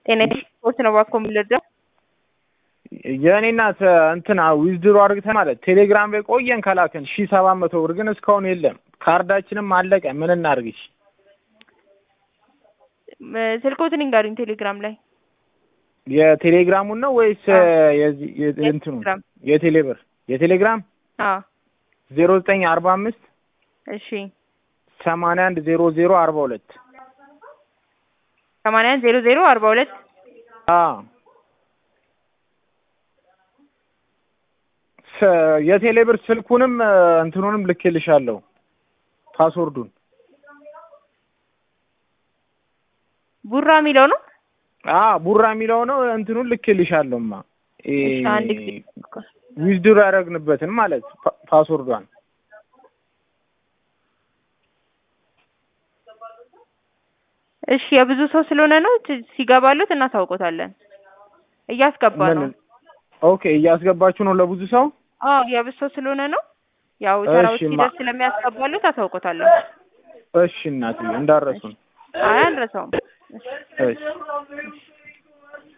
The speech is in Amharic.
ጤና ስፖርት ነው እባክዎ የሚለዳ የእኔ እናት እንትና ዊዝድሮ አድርግተን ማለት ቴሌግራም ላይ ቆየን ከላክን ሺህ ሰባት መቶ ብር ግን እስካሁን የለም። ካርዳችንም አለቀ። ምን እናድርግሽ? ስልክዎትን ይንገሩኝ። ቴሌግራም ላይ የቴሌግራሙን ነው ወይስ የዚህ እንትኑ የቴሌብር የቴሌግራም አዎ ዜሮ ዘጠኝ አርባ አምስት እሺ ሰማንያ አንድ ዜሮ ዜሮ አርባ ሁለት ሰማንያ አንድ ዜሮ ዜሮ አርባ ሁለት አዎ የቴሌብር ስልኩንም እንትኑንም ልኬልሻለሁ ፓስወርዱን ቡራ የሚለው ነው። አ ቡራ የሚለው ነው። እንትኑን ልኬልሻለሁማ እሺ አንድ ጊዜ ዊዝድሮ ያደረግንበትን ማለት ፓስወርዷን እሺ የብዙ ሰው ስለሆነ ነው ሲገባሉት እናሳውቆታለን። እያስገባ ነው። ኦኬ እያስገባችሁ ነው ለብዙ ሰው? አዎ የብዙ ሰው ስለሆነ ነው። ያው ተራው እሺ፣ ማ- ሲደርስ ስለሚያስገባሉት አሳውቆታለሁ። እሺ እናትዬ እንዳረሱን። አይ አንረሳውም። እሺ